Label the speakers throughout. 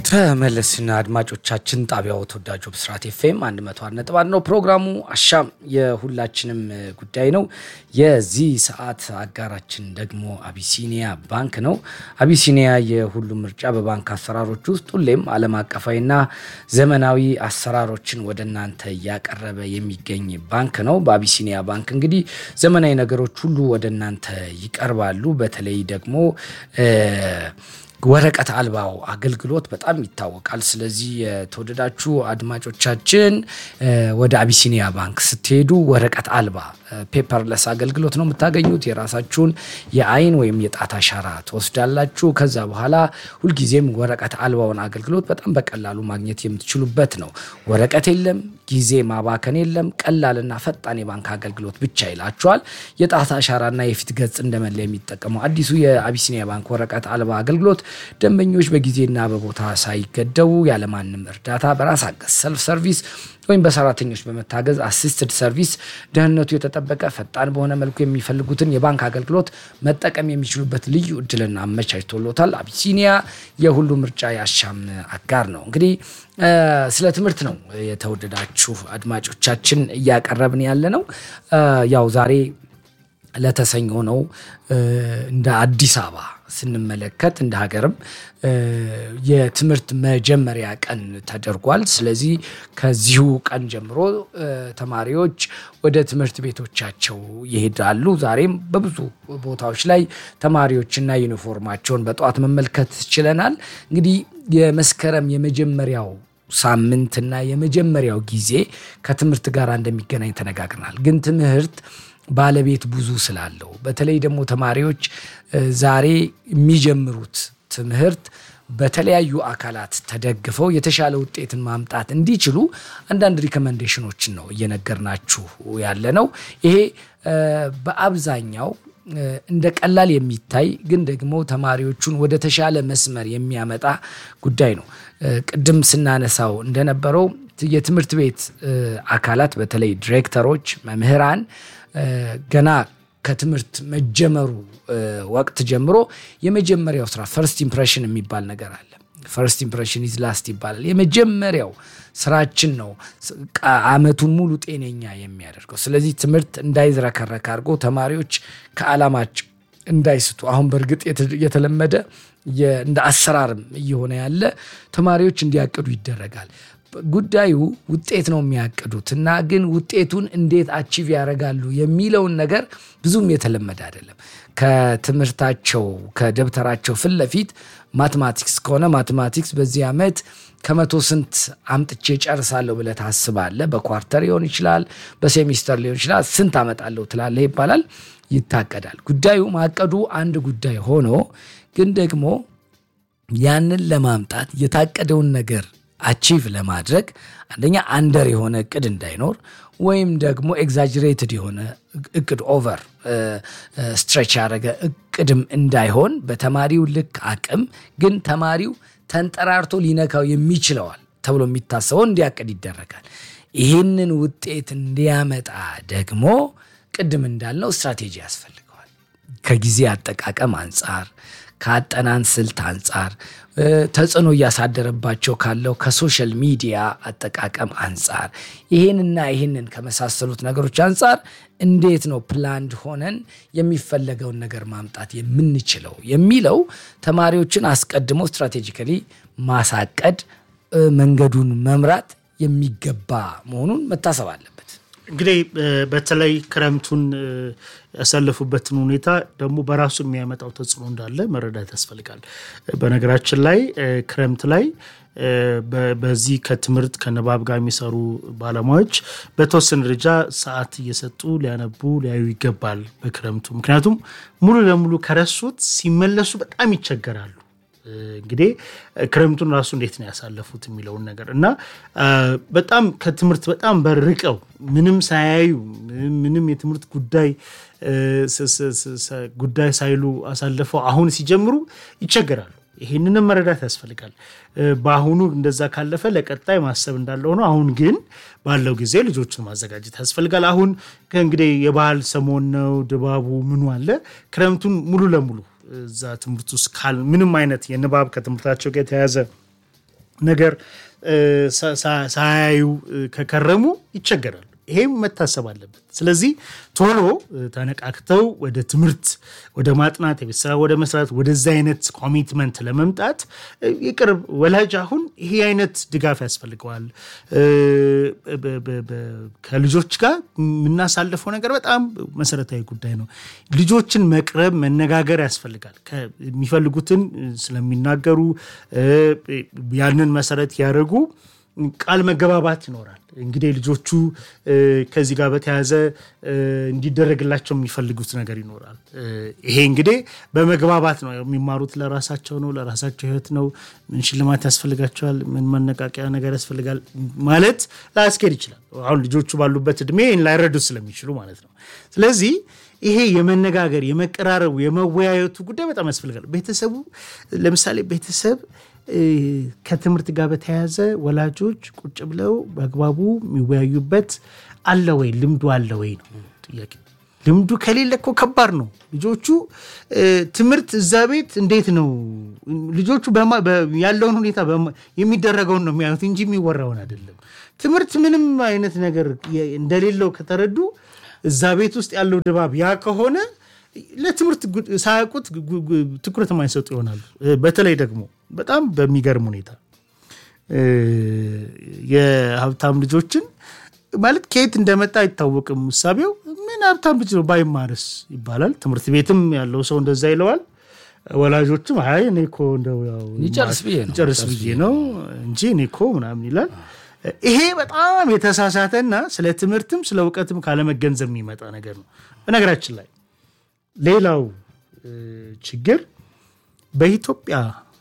Speaker 1: ተመለስና አድማጮቻችን ጣቢያው ተወዳጁ ብስራት ኤፍኤም 101.1 ነው። ፕሮግራሙ አሻም የሁላችንም ጉዳይ ነው። የዚህ ሰዓት አጋራችን ደግሞ አቢሲኒያ ባንክ ነው። አቢሲኒያ የሁሉም ምርጫ በባንክ አሰራሮች ውስጥ ሁሌም ዓለም አቀፋዊና ዘመናዊ አሰራሮችን ወደ እናንተ እያቀረበ የሚገኝ ባንክ ነው። በአቢሲኒያ ባንክ እንግዲህ ዘመናዊ ነገሮች ሁሉ ወደ እናንተ ይቀርባሉ። በተለይ ደግሞ ወረቀት አልባው አገልግሎት በጣም ይታወቃል። ስለዚህ የተወደዳችሁ አድማጮቻችን ወደ አቢሲኒያ ባንክ ስትሄዱ ወረቀት አልባ ፔፐርለስ አገልግሎት ነው የምታገኙት። የራሳችሁን የአይን ወይም የጣት አሻራ ትወስዳላችሁ። ከዛ በኋላ ሁልጊዜም ወረቀት አልባውን አገልግሎት በጣም በቀላሉ ማግኘት የምትችሉበት ነው። ወረቀት የለም፣ ጊዜ ማባከን የለም፣ ቀላልና ፈጣን የባንክ አገልግሎት ብቻ ይላችኋል። የጣት አሻራና የፊት ገጽ እንደመለያ የሚጠቀመው አዲሱ የአቢሲኒያ ባንክ ወረቀት አልባ አገልግሎት ደንበኞች በጊዜና በቦታ ሳይገደቡ ያለማንም እርዳታ በራስ አገዝ ሰልፍ ሰርቪስ ወይም በሰራተኞች በመታገዝ አሲስትድ ሰርቪስ ደህንነቱ የተጠበቀ ፈጣን በሆነ መልኩ የሚፈልጉትን የባንክ አገልግሎት መጠቀም የሚችሉበት ልዩ እድልና አመቻችቶሎታል። አቢሲኒያ የሁሉ ምርጫ ያሻም አጋር ነው። እንግዲህ ስለ ትምህርት ነው የተወደዳችሁ አድማጮቻችን እያቀረብን ያለ ነው። ያው ዛሬ ለተሰኞ ነው እንደ አዲስ አበባ ስንመለከት እንደ ሀገርም የትምህርት መጀመሪያ ቀን ተደርጓል። ስለዚህ ከዚሁ ቀን ጀምሮ ተማሪዎች ወደ ትምህርት ቤቶቻቸው ይሄዳሉ። ዛሬም በብዙ ቦታዎች ላይ ተማሪዎችና ዩኒፎርማቸውን በጠዋት መመልከት ችለናል። እንግዲህ የመስከረም የመጀመሪያው ሳምንትና የመጀመሪያው ጊዜ ከትምህርት ጋር እንደሚገናኝ ተነጋግረናል። ግን ትምህርት ባለቤት ብዙ ስላለው በተለይ ደግሞ ተማሪዎች ዛሬ የሚጀምሩት ትምህርት በተለያዩ አካላት ተደግፈው የተሻለ ውጤትን ማምጣት እንዲችሉ አንዳንድ ሪኮመንዴሽኖችን ነው እየነገርናችሁ ያለ ነው። ይሄ በአብዛኛው እንደ ቀላል የሚታይ ግን ደግሞ ተማሪዎቹን ወደ ተሻለ መስመር የሚያመጣ ጉዳይ ነው። ቅድም ስናነሳው እንደነበረው የትምህርት ቤት አካላት በተለይ ዲሬክተሮች፣ መምህራን ገና ከትምህርት መጀመሩ ወቅት ጀምሮ የመጀመሪያው ስራ ፈርስት ኢምፕሬሽን የሚባል ነገር አለ። ፈርስት ኢምፕሬሽን ኢዝ ላስት ይባላል። የመጀመሪያው ስራችን ነው አመቱን ሙሉ ጤነኛ የሚያደርገው። ስለዚህ ትምህርት እንዳይዝረከረክ አድርጎ ተማሪዎች ከዓላማቸው እንዳይስቱ አሁን በእርግጥ የተለመደ እንደ አሰራርም እየሆነ ያለ ተማሪዎች እንዲያቅዱ ይደረጋል። ጉዳዩ ውጤት ነው የሚያቅዱት እና ግን ውጤቱን እንዴት አቺቭ ያደርጋሉ የሚለውን ነገር ብዙም የተለመደ አይደለም። ከትምህርታቸው ከደብተራቸው ፊት ለፊት ማትማቲክስ ከሆነ ማትማቲክስ በዚህ ዓመት ከመቶ ስንት አምጥቼ ጨርሳለሁ ብለህ ታስባለህ። በኳርተር ሊሆን ይችላል፣ በሴሚስተር ሊሆን ይችላል። ስንት አመጣለሁ ትላለህ ይባላል፣ ይታቀዳል። ጉዳዩ ማቀዱ አንድ ጉዳይ ሆኖ ግን ደግሞ ያንን ለማምጣት የታቀደውን ነገር አቺቭ ለማድረግ አንደኛ አንደር የሆነ እቅድ እንዳይኖር ወይም ደግሞ ኤግዛጅሬትድ የሆነ እቅድ ኦቨር ስትሬች ያደረገ እቅድም እንዳይሆን በተማሪው ልክ አቅም ግን ተማሪው ተንጠራርቶ ሊነካው የሚችለዋል ተብሎ የሚታሰበው እንዲያቅድ ይደረጋል። ይህንን ውጤት እንዲያመጣ ደግሞ ቅድም እንዳልነው ስትራቴጂ ያስፈልገዋል። ከጊዜ አጠቃቀም አንጻር ከአጠናን ስልት አንጻር ተጽዕኖ እያሳደረባቸው ካለው ከሶሻል ሚዲያ አጠቃቀም አንጻር ይህንና ይህንን ከመሳሰሉት ነገሮች አንጻር እንዴት ነው ፕላንድ ሆነን የሚፈለገውን ነገር ማምጣት የምንችለው የሚለው ተማሪዎችን አስቀድሞ ስትራቴጂካሊ ማሳቀድ፣ መንገዱን መምራት የሚገባ መሆኑን መታሰብ አለበት።
Speaker 2: እንግዲህ በተለይ ክረምቱን ያሳለፉበትን ሁኔታ ደግሞ በራሱ የሚያመጣው ተጽዕኖ እንዳለ መረዳት ያስፈልጋል። በነገራችን ላይ ክረምት ላይ በዚህ ከትምህርት ከንባብ ጋር የሚሰሩ ባለሙያዎች በተወሰነ ደረጃ ሰዓት እየሰጡ ሊያነቡ ሊያዩ ይገባል በክረምቱ። ምክንያቱም ሙሉ ለሙሉ ከረሱት ሲመለሱ በጣም ይቸገራሉ። እንግዲህ ክረምቱን ራሱ እንዴት ነው ያሳለፉት የሚለውን ነገር እና በጣም ከትምህርት በጣም በርቀው ምንም ሳያዩ ምንም የትምህርት ጉዳይ ጉዳይ ሳይሉ አሳልፈው አሁን ሲጀምሩ ይቸገራሉ። ይህንንም መረዳት ያስፈልጋል። በአሁኑ እንደዛ ካለፈ ለቀጣይ ማሰብ እንዳለ ሆኖ አሁን ግን ባለው ጊዜ ልጆችን ማዘጋጀት ያስፈልጋል። አሁን ከእንግዲህ የባህል ሰሞን ነው፣ ድባቡ ምኑ አለ። ክረምቱን ሙሉ ለሙሉ እዛ ትምህርት ውስጥ ካል ምንም አይነት የንባብ ከትምህርታቸው ጋር የተያያዘ ነገር ሳያዩ ከከረሙ ይቸገራሉ። ይሄም መታሰብ አለበት። ስለዚህ ቶሎ ተነቃክተው ወደ ትምህርት፣ ወደ ማጥናት፣ የቤት ስራ ወደ መስራት፣ ወደዚ አይነት ኮሚትመንት ለመምጣት የቅርብ ወላጅ አሁን ይሄ አይነት ድጋፍ ያስፈልገዋል። ከልጆች ጋር የምናሳልፈው ነገር በጣም መሰረታዊ ጉዳይ ነው። ልጆችን መቅረብ፣ መነጋገር ያስፈልጋል። የሚፈልጉትን ስለሚናገሩ ያንን መሰረት ያደረጉ ቃል መገባባት ይኖራል። እንግዲህ ልጆቹ ከዚህ ጋር በተያያዘ እንዲደረግላቸው የሚፈልጉት ነገር ይኖራል። ይሄ እንግዲህ በመግባባት ነው የሚማሩት። ለራሳቸው ነው፣ ለራሳቸው ሕይወት ነው። ምን ሽልማት ያስፈልጋቸዋል፣ ምን መነቃቂያ ነገር ያስፈልጋል ማለት ላያስኬድ ይችላል። አሁን ልጆቹ ባሉበት እድሜ ላይረዱት ስለሚችሉ ማለት ነው። ስለዚህ ይሄ የመነጋገር የመቀራረቡ፣ የመወያየቱ ጉዳይ በጣም ያስፈልጋል። ቤተሰቡ ለምሳሌ ቤተሰብ ከትምህርት ጋር በተያያዘ ወላጆች ቁጭ ብለው በአግባቡ የሚወያዩበት አለ ወይ? ልምዱ አለ ወይ ነው ጥያቄ። ልምዱ ከሌለ እኮ ከባድ ነው። ልጆቹ ትምህርት እዛ ቤት እንዴት ነው ልጆቹ ያለውን ሁኔታ የሚደረገውን ነው የሚያዩት እንጂ የሚወራውን አይደለም። ትምህርት ምንም አይነት ነገር እንደሌለው ከተረዱ እዛ ቤት ውስጥ ያለው ድባብ ያ ከሆነ ለትምህርት ሳያውቁት ትኩረት የማይሰጡ ይሆናሉ። በተለይ ደግሞ በጣም በሚገርም ሁኔታ የሀብታም ልጆችን ማለት ከየት እንደመጣ አይታወቅም። እሳቤው ምን ሀብታም ልጅ ነው ባይማርስ ይባላል። ትምህርት ቤትም ያለው ሰው እንደዛ ይለዋል። ወላጆችም አይ እኔ እኮ እንደው ጨርስ ብዬ ነው እንጂ እኔ እኮ ምናምን ይላል። ይሄ በጣም የተሳሳተና ስለ ትምህርትም ስለ እውቀትም ካለመገንዘብ የሚመጣ ነገር ነው። በነገራችን ላይ ሌላው ችግር በኢትዮጵያ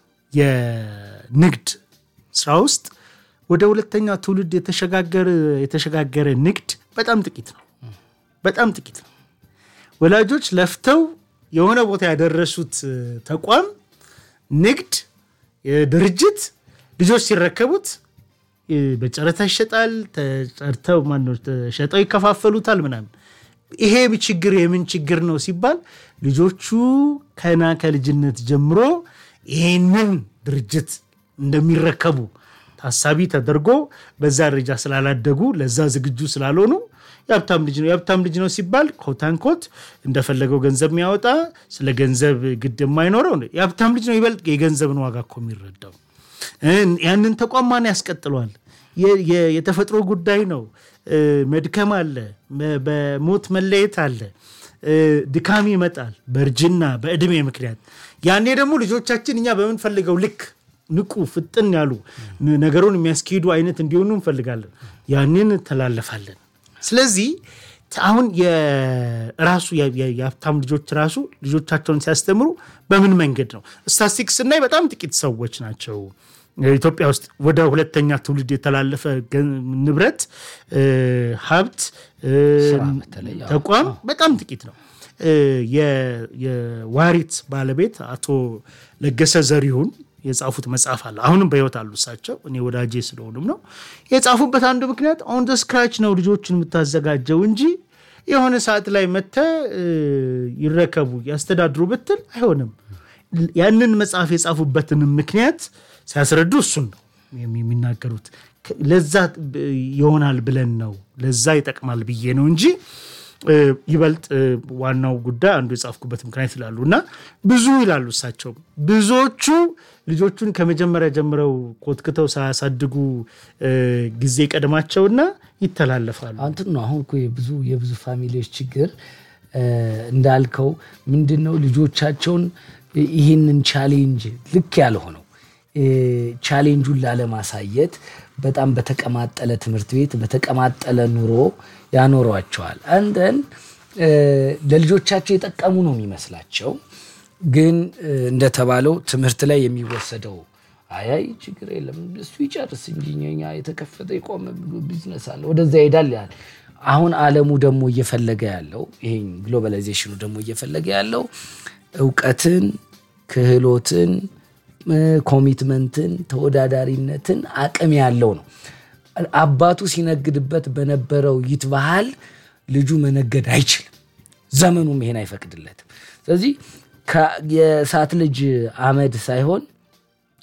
Speaker 2: የንግድ ስራ ውስጥ ወደ ሁለተኛ ትውልድ የተሸጋገረ ንግድ በጣም ጥቂት ነው። በጣም ጥቂት ነው። ወላጆች ለፍተው የሆነ ቦታ ያደረሱት ተቋም ንግድ ድርጅት ልጆች ሲረከቡት በጨረታ ይሸጣል። ተጨርተው ማነው ተሸጠው ይከፋፈሉታል ምናምን ይሄ ችግር የምን ችግር ነው ሲባል ልጆቹ ከና ከልጅነት ጀምሮ ይሄንን ድርጅት እንደሚረከቡ ታሳቢ ተደርጎ በዛ ደረጃ ስላላደጉ ለዛ ዝግጁ ስላልሆኑ የሀብታም ልጅ ነው የሀብታም ልጅ ነው ሲባል ኮታንኮት እንደፈለገው ገንዘብ የሚያወጣ ስለ ገንዘብ ግድ የማይኖረው የሀብታም ልጅ ነው ይበልጥ የገንዘብን ዋጋ እኮ የሚረዳው። ያንን ተቋም ማን ያስቀጥለዋል? የተፈጥሮ ጉዳይ ነው። መድከም አለ፣ በሞት መለየት አለ፣ ድካም ይመጣል በእርጅና በእድሜ ምክንያት። ያኔ ደግሞ ልጆቻችን እኛ በምንፈልገው ልክ ንቁ፣ ፍጥን ያሉ ነገሩን የሚያስኬዱ አይነት እንዲሆኑ እንፈልጋለን። ያንን እንተላለፋለን። ስለዚህ አሁን የራሱ የሀብታም ልጆች ራሱ ልጆቻቸውን ሲያስተምሩ በምን መንገድ ነው? ስታስቲክስ ስናይ በጣም ጥቂት ሰዎች ናቸው ኢትዮጵያ ውስጥ ወደ ሁለተኛ ትውልድ የተላለፈ ንብረት፣ ሀብት፣ ተቋም በጣም ጥቂት ነው። የዋሪት ባለቤት አቶ ለገሰ ዘሪሁን የጻፉት መጽሐፍ አለ። አሁንም በሕይወት አሉ እሳቸው። እኔ ወዳጄ ስለሆኑም ነው የጻፉበት አንዱ ምክንያት ኦን ደ ስክራች ነው ልጆችን የምታዘጋጀው እንጂ የሆነ ሰዓት ላይ መተ ይረከቡ ያስተዳድሩ ብትል አይሆንም። ያንን መጽሐፍ የጻፉበትንም ምክንያት ሲያስረዱ እሱን ነው የሚናገሩት። ለዛ ይሆናል ብለን ነው ለዛ ይጠቅማል ብዬ ነው እንጂ ይበልጥ ዋናው ጉዳይ አንዱ የጻፍኩበት ምክንያት ይላሉ እና ብዙ ይላሉ እሳቸው ብዙዎቹ ልጆቹን ከመጀመሪያ ጀምረው ኮትክተው ሳያሳድጉ ጊዜ ቀድማቸውና ይተላለፋሉ።
Speaker 1: አንትን ነው አሁን እኮ የብዙ የብዙ ፋሚሊዎች ችግር እንዳልከው ምንድን ነው ልጆቻቸውን ይህንን ቻሌንጅ ልክ ያልሆነው ቻሌንጁን ላለማሳየት በጣም በተቀማጠለ ትምህርት ቤት በተቀማጠለ ኑሮ ያኖሯቸዋል። አንደን ለልጆቻቸው የጠቀሙ ነው የሚመስላቸው። ግን እንደተባለው ትምህርት ላይ የሚወሰደው አያይ ችግር የለም እሱ ይጨርስ እንጂ እኛ የተከፈተ የቆመ ቢዝነስ አለ ወደዛ ይሄዳል ያል አሁን ዓለሙ ደግሞ እየፈለገ ያለው ይሄ ግሎባላይዜሽኑ ደግሞ እየፈለገ ያለው እውቀትን፣ ክህሎትን፣ ኮሚትመንትን፣ ተወዳዳሪነትን አቅም ያለው ነው። አባቱ ሲነግድበት በነበረው ይትባህል ልጁ መነገድ አይችልም። ዘመኑም ይሄን አይፈቅድለትም። ስለዚህ የእሳት ልጅ አመድ ሳይሆን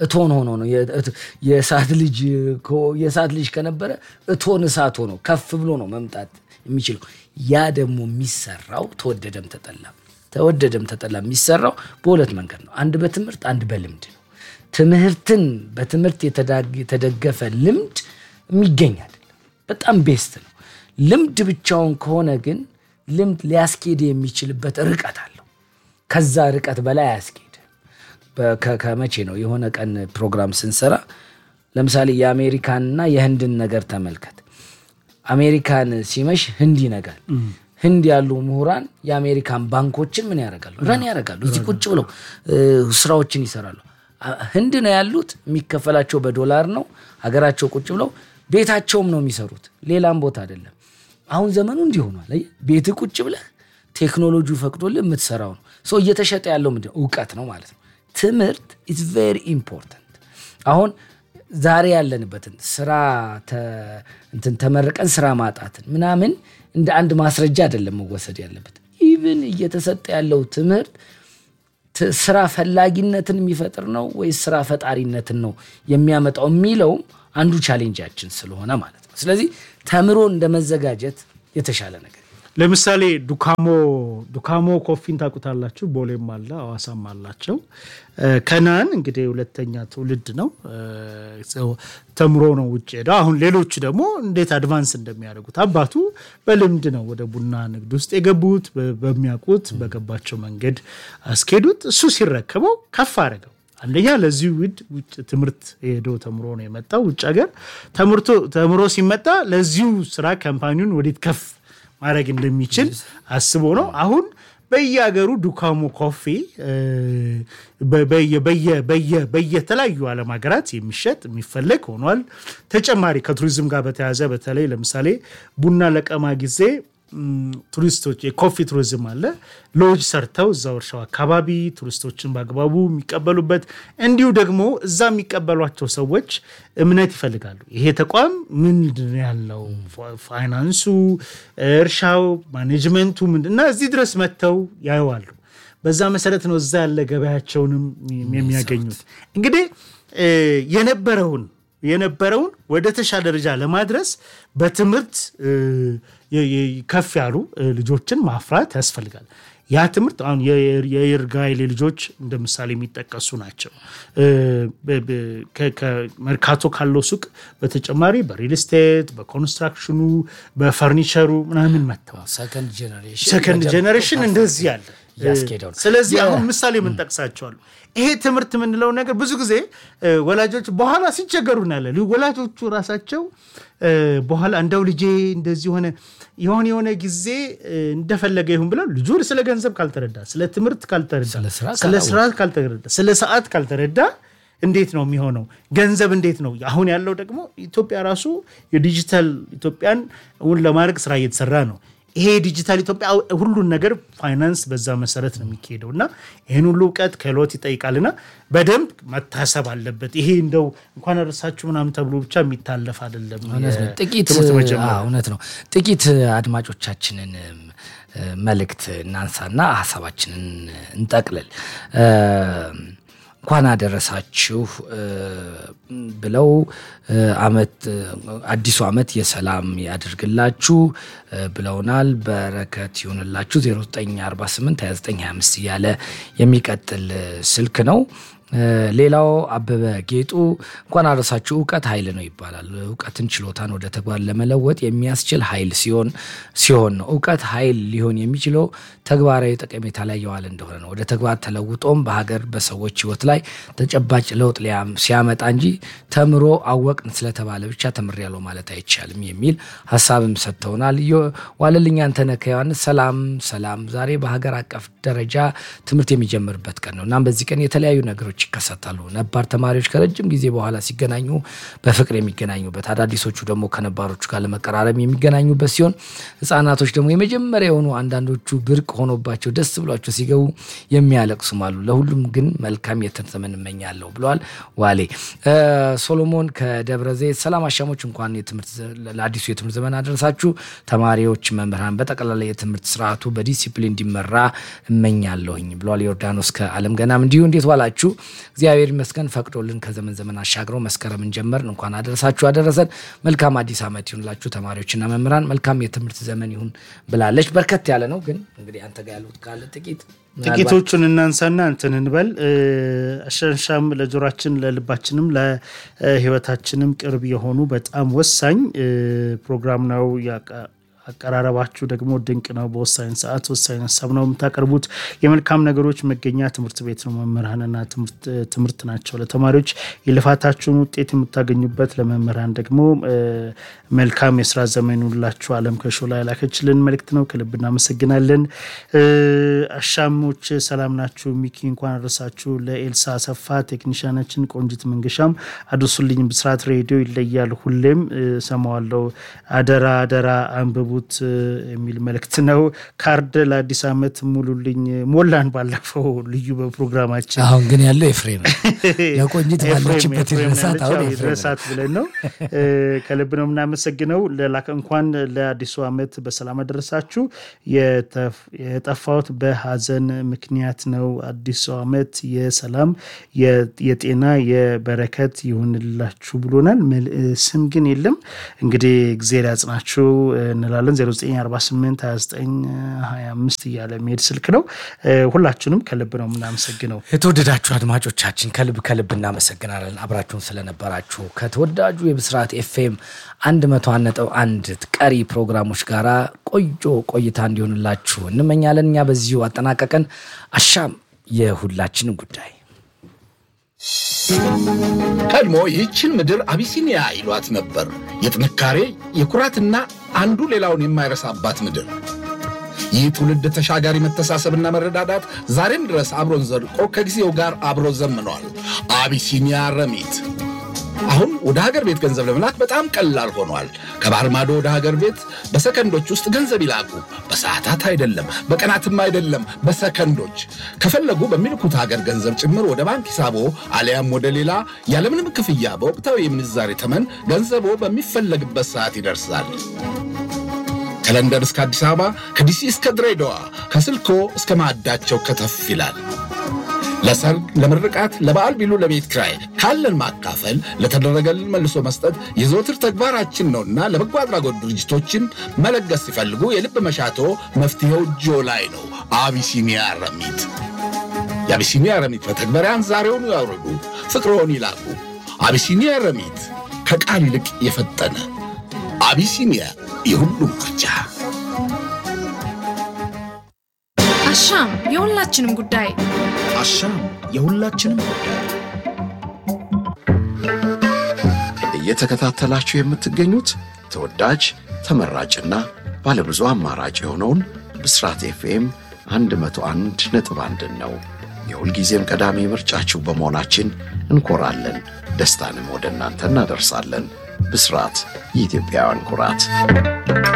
Speaker 1: እቶን ሆኖ ነው የእሳት ልጅ የእሳት ልጅ ከነበረ እቶን እሳት ሆኖ ከፍ ብሎ ነው መምጣት የሚችለው። ያ ደግሞ የሚሰራው ተወደደም ተጠላም ተወደደም ተጠላ የሚሰራው በሁለት መንገድ ነው። አንድ በትምህርት አንድ በልምድ ነው። ትምህርትን በትምህርት የተደገፈ ልምድ የሚገኝ አይደለም። በጣም ቤስት ነው። ልምድ ብቻውን ከሆነ ግን ልምድ ሊያስኬድ የሚችልበት ርቀት አለው። ከዛ ርቀት በላይ አያስኬድም። ከመቼ ነው የሆነ ቀን ፕሮግራም ስንሰራ ለምሳሌ የአሜሪካንና የህንድን ነገር ተመልከት። አሜሪካን ሲመሽ ህንድ ይነጋል። ህንድ ያሉ ምሁራን የአሜሪካን ባንኮችን ምን ያደርጋሉ? ረን ያደርጋሉ። እዚህ ቁጭ ብለው ስራዎችን ይሰራሉ። ህንድ ነው ያሉት፣ የሚከፈላቸው በዶላር ነው። ሀገራቸው ቁጭ ብለው ቤታቸውም ነው የሚሰሩት፣ ሌላም ቦታ አይደለም። አሁን ዘመኑ እንዲህ ሆኗል። ቤት ቁጭ ብለህ ቴክኖሎጂው ፈቅዶልህ የምትሰራው ነው። ሰው እየተሸጠ ያለው ምንድን ነው? እውቀት ነው ማለት ነው። ትምህርት ኢዝ ቬሪ ኢምፖርታንት። አሁን ዛሬ ያለንበትን ስራ እንትን ተመርቀን ስራ ማጣትን ምናምን እንደ አንድ ማስረጃ አይደለም መወሰድ ያለበት። ኢቭን እየተሰጠ ያለው ትምህርት ስራ ፈላጊነትን የሚፈጥር ነው ወይስ ስራ ፈጣሪነትን ነው የሚያመጣው የሚለውም አንዱ ቻሌንጃችን ስለሆነ ማለት ነው። ስለዚህ ተምሮ እንደ መዘጋጀት የተሻለ ነገር
Speaker 2: ለምሳሌ ዱካሞ ዱካሞ ኮፊን ታውቁታላችሁ። ቦሌም አለ አዋሳም አላቸው። ከናን እንግዲህ ሁለተኛ ትውልድ ነው ተምሮ ነው ውጭ ሄደው። አሁን ሌሎቹ ደግሞ እንዴት አድቫንስ እንደሚያደርጉት አባቱ በልምድ ነው ወደ ቡና ንግድ ውስጥ የገቡት። በሚያውቁት በገባቸው መንገድ አስኬዱት። እሱ ሲረከበው ከፍ አደረገው። አንደኛ ለዚህ ውድ ውጭ ትምህርት ሄዶ ተምሮ ነው የመጣው ውጭ ሀገር ተምሮ ሲመጣ ለዚሁ ስራ ካምፓኒውን ወዴት ከፍ ማድረግ እንደሚችል አስቦ ነው። አሁን በየሀገሩ ዱካሞ ኮፊ በየተለያዩ ዓለም ሀገራት የሚሸጥ የሚፈለግ ሆኗል። ተጨማሪ ከቱሪዝም ጋር በተያያዘ በተለይ ለምሳሌ ቡና ለቀማ ጊዜ ቱሪስቶች የኮፊ ቱሪዝም አለ። ሎጅ ሰርተው እዛው እርሻው አካባቢ ቱሪስቶችን በአግባቡ የሚቀበሉበት እንዲሁ ደግሞ እዛ የሚቀበሏቸው ሰዎች እምነት ይፈልጋሉ። ይሄ ተቋም ምንድን ያለው ፋይናንሱ፣ እርሻው፣ ማኔጅመንቱ ምንድን እና እዚህ ድረስ መጥተው ያየዋሉ። በዛ መሰረት ነው እዛ ያለ ገበያቸውንም የሚያገኙት። እንግዲህ የነበረውን የነበረውን ወደ ተሻለ ደረጃ ለማድረስ በትምህርት ከፍ ያሉ ልጆችን ማፍራት ያስፈልጋል። ያ ትምህርት አሁን የይርጋይሌ ልጆች እንደ ምሳሌ የሚጠቀሱ ናቸው። መርካቶ ካለው ሱቅ በተጨማሪ በሪል ስቴት፣ በኮንስትራክሽኑ፣ በፈርኒቸሩ ምናምን መጥተዋል። ሰከንድ ጄኔሬሽን እንደዚህ ያለ ስለዚህ አሁን ምሳሌ የምንጠቅሳቸዋሉ። ይሄ ትምህርት የምንለው ነገር ብዙ ጊዜ ወላጆች በኋላ ሲቸገሩ እናያለን። ወላጆቹ ራሳቸው በኋላ እንደው ልጄ እንደዚህ ሆነ የሆነ የሆነ ጊዜ እንደፈለገ ይሁን ብለው ልጁ ስለ ገንዘብ ካልተረዳ፣ ስለ ትምህርት ካልተረዳ፣ ስለ ስራ ካልተረዳ፣ ስለ ሰዓት ካልተረዳ እንዴት ነው የሚሆነው? ገንዘብ እንዴት ነው አሁን ያለው ደግሞ ኢትዮጵያ ራሱ የዲጂታል ኢትዮጵያን እውን ለማድረግ ስራ እየተሰራ ነው። ይሄ ዲጂታል ኢትዮጵያ ሁሉን ነገር ፋይናንስ በዛ መሰረት ነው የሚካሄደው እና ይህን ሁሉ እውቀት ክህሎት ይጠይቃልና በደንብ መታሰብ አለበት። ይሄ እንደው እንኳን እርሳችሁ ምናምን ተብሎ ብቻ የሚታለፍ አይደለም።
Speaker 1: ጥቂት እውነት ነው። ጥቂት አድማጮቻችንን መልእክት እናንሳና ሀሳባችንን እንጠቅልል። እንኳን አደረሳችሁ ብለው አመት አዲሱ አመት የሰላም ያድርግላችሁ ብለውናል። በረከት ይሁንላችሁ 0948 2925 እያለ የሚቀጥል ስልክ ነው። ሌላው አበበ ጌጡ እንኳን አደረሳችሁ። እውቀት ኃይል ነው ይባላል። እውቀትን ችሎታን ወደ ተግባር ለመለወጥ የሚያስችል ኃይል ሲሆን ሲሆን ነው። እውቀት ኃይል ሊሆን የሚችለው ተግባራዊ ጠቀሜታ ላይ የዋለ እንደሆነ ነው። ወደ ተግባር ተለውጦም በሀገር በሰዎች ሕይወት ላይ ተጨባጭ ለውጥ ሲያመጣ እንጂ ተምሮ አወቅን ስለተባለ ብቻ ተምሬያለሁ ማለት አይቻልም የሚል ሀሳብም ሰጥተውናል። ዋለልኝ አንተነህ ከዮሐንስ ሰላም ሰላም። ዛሬ በሀገር አቀፍ ደረጃ ትምህርት የሚጀምርበት ቀን ነው። እናም በዚህ ቀን የተለያዩ ነገሮች ይከሰታሉ። ነባር ተማሪዎች ከረጅም ጊዜ በኋላ ሲገናኙ በፍቅር የሚገናኙበት፣ አዳዲሶቹ ደግሞ ከነባሮቹ ጋር ለመቀራረብ የሚገናኙበት ሲሆን ህጻናቶች ደግሞ የመጀመሪያ የሆኑ አንዳንዶቹ ብርቅ ሆኖባቸው ደስ ብሏቸው ሲገቡ የሚያለቅሱም አሉ። ለሁሉም ግን መልካም የትምህርት ዘመን እመኛለሁ ብለዋል ዋሌ ሶሎሞን ከደብረ ዘይት። ሰላም አሻሞች፣ እንኳን ለአዲሱ የትምህርት ዘመን አደረሳችሁ። ተማሪዎች፣ መምህራን፣ በጠቅላላ የትምህርት ስርዓቱ በዲሲፕሊን እንዲመራ እመኛለሁኝ ብለዋል ዮርዳኖስ ከአለም ገናም። እንዲሁ እንዴት ዋላችሁ? እግዚአብሔር ይመስገን ፈቅዶልን ከዘመን ዘመን አሻግረው መስከረምን ጀመርን። እንኳን አደረሳችሁ አደረሰን። መልካም አዲስ ዓመት ይሁንላችሁ ተማሪዎችና መምህራን፣ መልካም የትምህርት ዘመን ይሁን ብላለች። በርከት ያለ ነው ግን እንግዲህ አንተ ጋር ያሉት ካለ ጥቂት
Speaker 2: ጥቂቶቹን እናንሳና እንትን እንበል። አሻንሻም ለጆሯችን ለልባችንም ለሕይወታችንም ቅርብ የሆኑ በጣም ወሳኝ ፕሮግራም ነው። አቀራረባችሁ ደግሞ ድንቅ ነው። በወሳኝ ሰዓት ወሳኝ ሀሳብ ነው የምታቀርቡት። የመልካም ነገሮች መገኛ ትምህርት ቤት ነው። መምህራንና ትምህርት ናቸው። ለተማሪዎች የልፋታችሁን ውጤት የምታገኙበት፣ ለመምህራን ደግሞ መልካም የስራ ዘመን ይሁንላችሁ። አለም ከሾላ ያላከችልን መልእክት ነው። ከልብ እናመሰግናለን። አሻሞች ሰላም ናችሁ? ሚኪ እንኳን አደረሳችሁ። ለኤልሳ ሰፋ ቴክኒሽያናችን ቆንጂት መንገሻም አድርሱልኝ። ብስራት ሬዲዮ ይለያል። ሁሌም ሰማዋለው። አደራ አደራ አንብቡ ት የሚል መልእክት ነው። ካርድ ለአዲስ ዓመት ሙሉልኝ ሞላን ባለፈው ልዩ በፕሮግራማችን
Speaker 1: አሁን ግን ያለው ኤፍሬም ለቆንጂት ባለችበት ይድረሳት አሁን
Speaker 2: ይድረሳት ብለን ነው። ከልብ ነው የምናመሰግነው። ለላከ እንኳን ለአዲሱ ዓመት በሰላም አደረሳችሁ። የጠፋሁት በሀዘን ምክንያት ነው። አዲሱ ዓመት የሰላም የጤና የበረከት ይሁንላችሁ ብሎናል። ስም ግን የለም። እንግዲህ እግዜር ያጽናችሁ እንላለን። 09482925 እያለ የሚሄድ ስልክ ነው። ሁላችሁንም ከልብ ነው የምናመሰግነው።
Speaker 1: የተወደዳችሁ አድማጮቻችን ከልብ ከልብ እናመሰግናለን አብራችሁን ስለነበራችሁ። ከተወዳጁ የብስራት ኤፍኤም 101.1 ቀሪ ፕሮግራሞች ጋራ ቆንጆ ቆይታ እንዲሆንላችሁ እንመኛለን። እኛ በዚሁ አጠናቀቀን። አሻም የሁላችንም ጉዳይ
Speaker 3: ቀድሞ ይህችን ምድር አቢሲኒያ ይሏት ነበር። የጥንካሬ የኩራትና አንዱ ሌላውን የማይረሳባት ምድር። ይህ ትውልድ ተሻጋሪ መተሳሰብና መረዳዳት ዛሬም ድረስ አብሮን ዘልቆ ከጊዜው ጋር አብሮ ዘምኗል። አቢሲኒያ ረሚት አሁን ወደ ሀገር ቤት ገንዘብ ለመላክ በጣም ቀላል ሆኗል። ከባህር ማዶ ወደ ሀገር ቤት በሰከንዶች ውስጥ ገንዘብ ይላኩ። በሰዓታት አይደለም፣ በቀናትም አይደለም፣ በሰከንዶች። ከፈለጉ በሚልኩት ሀገር ገንዘብ ጭምር ወደ ባንክ ሂሳቦ አሊያም ወደ ሌላ ያለምንም ክፍያ በወቅታዊ የምንዛሬ ተመን ገንዘቦ በሚፈለግበት ሰዓት ይደርሳል። ከለንደን እስከ አዲስ አበባ፣ ከዲሲ እስከ ድሬዳዋ፣ ከስልኮ እስከ ማዕዳቸው ከተፍ ይላል። ለሰርግ፣ ለምርቃት፣ ለበዓል ቢሉ ለቤት ክራይ ካለን ማካፈል ለተደረገልን መልሶ መስጠት የዘወትር ተግባራችን ነውና ለበጎ አድራጎት ድርጅቶችን መለገስ ሲፈልጉ የልብ መሻቶ መፍትሄው እጆ ላይ ነው። አቢሲኒያ ረሚት። የአቢሲኒያ ረሚት መተግበሪያን ዛሬውኑ ያውርዱ፣ ፍቅርዎን ይላኩ። አቢሲኒያ ረሚት ከቃል ይልቅ የፈጠነ አቢሲኒያ የሁሉም ምርጫ።
Speaker 4: አሻም የሁላችንም ጉዳይ
Speaker 5: አሻም የሁላችንም ጉዳይ። እየተከታተላችሁ የምትገኙት ተወዳጅ ተመራጭና ባለብዙ አማራጭ የሆነውን ብስራት ኤፍኤም 101 ነጥብ አንድን ነው። የሁልጊዜም ቀዳሚ ምርጫችሁ በመሆናችን እንኮራለን። ደስታንም ወደ እናንተ እናደርሳለን። ብስራት የኢትዮጵያውያን ኩራት